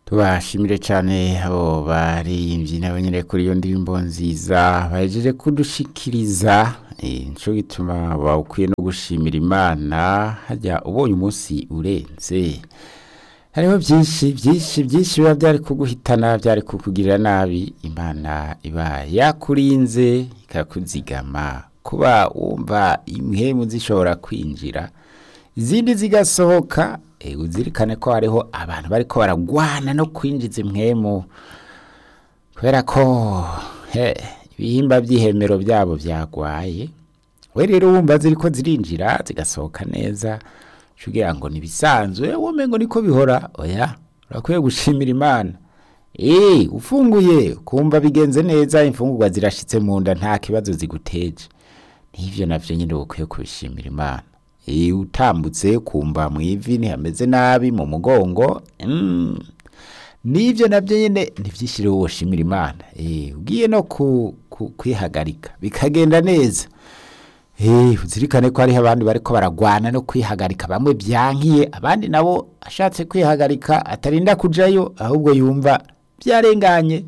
tubashimire cyane abo baririmbyi nabo nyine kuri iyo ndirimbo nziza bahejeje kudushikiriza nicyo gituma bakwiye no gushimira imana hajya ubonye umunsi urenze hariho byinshi byinshi byinshi biba byari kuguhitana byari kukugirira nabi imana iba yakurinze ikakuzigama kuba wumva impemu zishobora kwinjira izindi zigasohoka uzirikane ko hariho abantu bari ko baragwana no kwinjiza impwemu kubera ko ibihimba by'ihemero byabo byagwaye we rero wumva ziri ko zirinjira zigasohoka neza kugira ngo ntibisanzwe wowe ngo niko bihora oya urakwiye gushimira imana eee ufunguye kumva bigenze neza imfungurwa zirashyitse mu nda nta kibazo ziguteje n'ibyo nabyo nyine ukwiye kubishimira imana eee utambutse kumva mu ivi ntihameze nabi mu mugongo n'ibyo nabyo nyine ntibyishyire wowe ushimira imana eee ugiye no kwihagarika bikagenda neza uzirikane ko hariho abandi bari ko baragwana no kwihagarika bamwe byankiye abandi nabo ashatse kwihagarika atarinda kujyayo ahubwo yumva byarenganye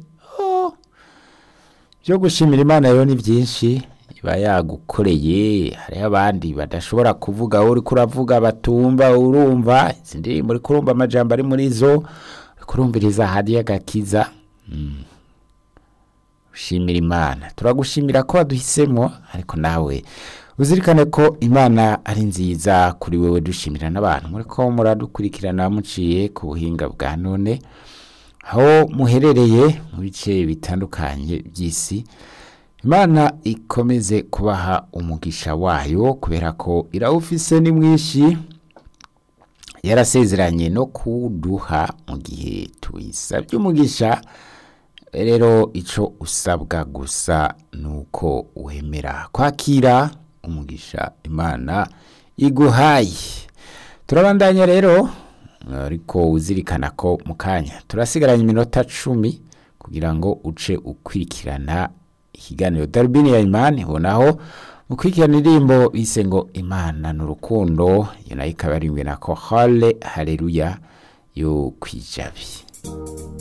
byo gushimira imana rero ni byinshi iba yagukoreye hariho abandi badashobora kuvuga wowe uri kuravuga batumva urumva izi ndirimbo uri kurumva amajambo ari muri zo uri kurumviriza hadiya agakiza ushimira imana turagushimira ko waduhisemo ariko nawe uzirikane ko imana ari nziza kuri wewe dushimira n'abantu muri ko muradukurikirana muciye ku buhinga bwa none aho muherereye mu bice bitandukanye by'isi imana ikomeze kubaha umugisha wayo kubera ko irawufise ni mwinshi yarasezeranye no kuduha mu gihe tuyisabye umugisha rero icyo usabwa gusa ni uko wemera kwakira umugisha imana iguhaye turabandanya rero ariko uzirikana ko mu kanya turasigaranye iminota cumi kugira ngo uce ukurikirana ikiganiro darubini ya imana ibonaho ukurikirana indirimbo bise ngo imana ni urukundo iyo nayo ikaba ari na ko hale hareruya yo kwijabi